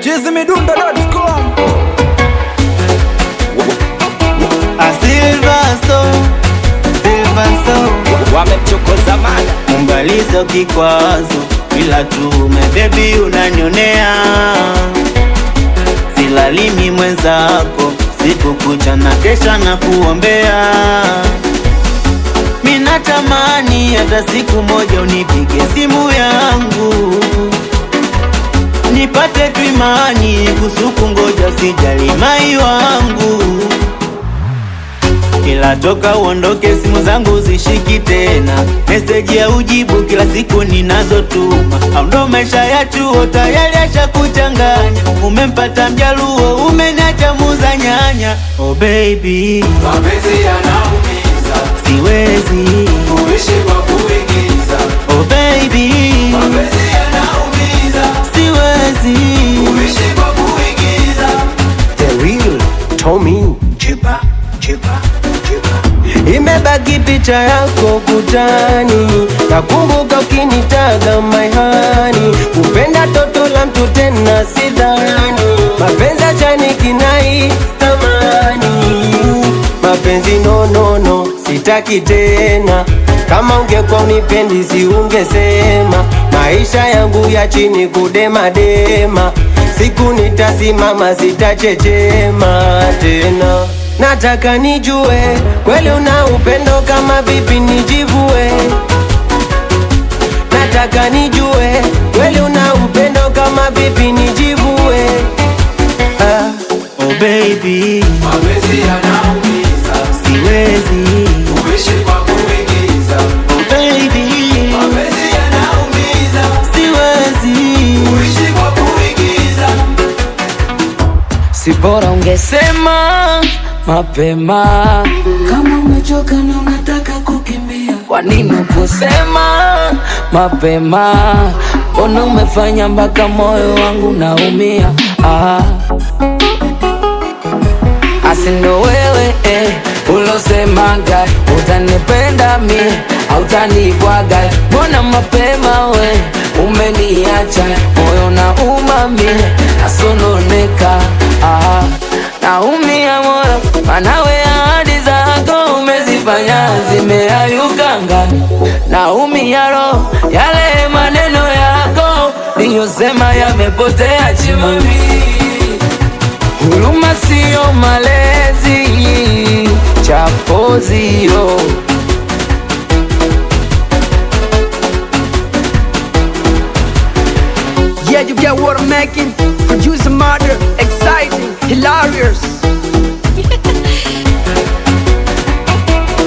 chizimidundo.com Asilvaso, Silvaso, wamemchokoza mada umbalizo kikwazo, ila tume bebi unanionea, silalimi mwenzako, siku kucha na kesha na kuombea. Mina tamani hata siku moja unipige simu yangu nipate tu imani kusuku, ngoja sijali mai wangu ila toka uondoke simu zangu zishiki tena, meseji ya ujibu kila siku ninazotuma. Au ndo maisha ya chuo tayari acha kuchanganya, umempata mjaluo umeniacha muza nyanya. Oh baby, Mapenzi yanaumiza, siwezi. kuishi kwa kuigiza. Oh baby, Mapenzi yanaumiza, siwezi. kuishi kwa kuigiza. The real Tommy Chipa, chipa, chipa. imebaki picha yako kutani, nakumbuka ukinitaga maihani, kupenda toto la mtu tena sidhani, mapenzi achani kinai tamani, mapenzi no no no, sitaki tena kama ungekuwa unipendi si ungesema maisha yangu ya chini kudemadema siku nitasimama sitachechema tena nataka nijue kweli una upendo kama vipi nijivue nataka nijue kweli una upendo kama vipi nijivue ah. Oh baby, Mapenzi yanaumiza, siwezi. kuishi kwa kuigiza. Oh baby, Mapenzi yanaumiza, siwezi. kuishi kwa kuigiza. si bora ungesema mapema kama umechoka na unataka kukimbia kwa nini kusema mapema mbona umefanya mpaka moyo wangu naumia ah. asindo wewe eh, ulosemaga utanipenda mie autanibwaga mbona mapema we umeniacha moyo na umamie nasononeka ah, naumia moyo manawe ahadi zako umezifanya zimeayuka ngani naumia roho yale maneno yako niyosema yamepotea chimami Huruma sio malezi, chapo zio. Yeah, you get what I'm making. Producer murder, exciting, hilarious.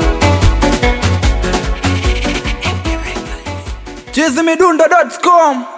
chizimidundo.com